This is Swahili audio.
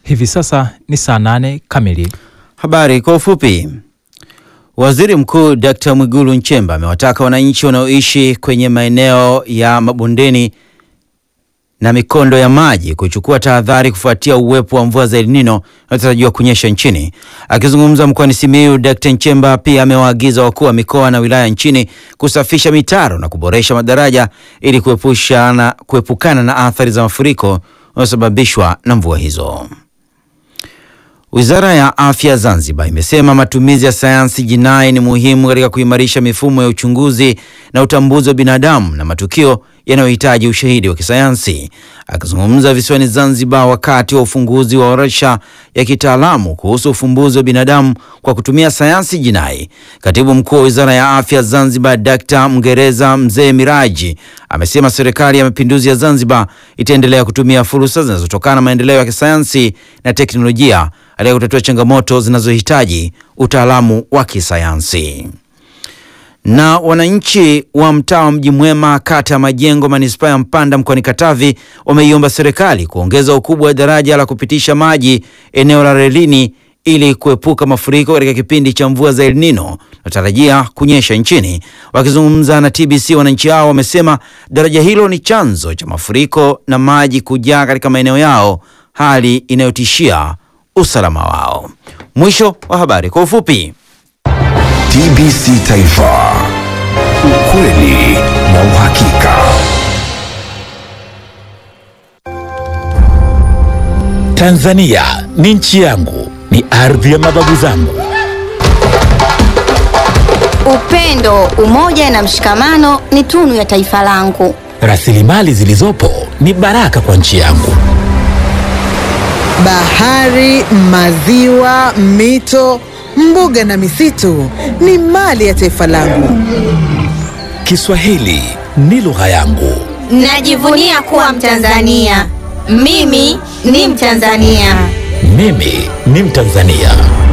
Hivi sasa ni saa nane kamili. Habari kwa ufupi. Waziri Mkuu Dkt. Mwigulu Nchemba amewataka wananchi wanaoishi kwenye maeneo ya mabondeni na mikondo ya maji kuchukua tahadhari kufuatia uwepo wa mvua za El Nino inayotarajiwa kunyesha nchini. Akizungumza mkoani Simiyu, Dkt. Nchemba pia amewaagiza wakuu wa mikoa na wilaya nchini kusafisha mitaro na kuboresha madaraja ili kuepushana, kuepukana na athari za mafuriko yanayosababishwa na mvua hizo. Wizara ya Afya Zanzibar imesema matumizi ya sayansi jinai ni muhimu katika kuimarisha mifumo ya uchunguzi na utambuzi wa binadamu na matukio yanayohitaji ushahidi wa kisayansi. Akizungumza visiwani Zanzibar wakati wa ufunguzi wa warsha ya kitaalamu kuhusu ufumbuzi wa binadamu kwa kutumia sayansi jinai, katibu mkuu wa Wizara ya Afya Zanzibar Dkt. Mngereza Mzee Miraji amesema Serikali ya Mapinduzi ya Zanzibar itaendelea kutumia fursa zinazotokana na maendeleo ya kisayansi na teknolojia katika kutatua changamoto zinazohitaji utaalamu wa kisayansi. Na wananchi wa mtaa wa Mji Mwema, kata ya Majengo, manispaa ya Mpanda, mkoani Katavi, wameiomba serikali kuongeza ukubwa wa daraja la kupitisha maji eneo la relini ili kuepuka mafuriko katika kipindi cha mvua za El Nino natarajia kunyesha nchini. Wakizungumza na TBC, wananchi hao wamesema daraja hilo ni chanzo cha mafuriko na maji kujaa katika maeneo yao, hali inayotishia usalama wao. Mwisho wa habari kwa ufupi. TBC Taifa, ukweli na uhakika. Tanzania ni nchi yangu, ni ardhi ya mababu zangu. Upendo, umoja na mshikamano ni tunu ya taifa langu. Rasilimali zilizopo ni baraka kwa nchi yangu. Bahari, maziwa, mito, mbuga na misitu ni mali ya taifa langu. Kiswahili ni lugha yangu. Najivunia kuwa Mtanzania. Mimi ni Mtanzania. Mimi ni Mtanzania.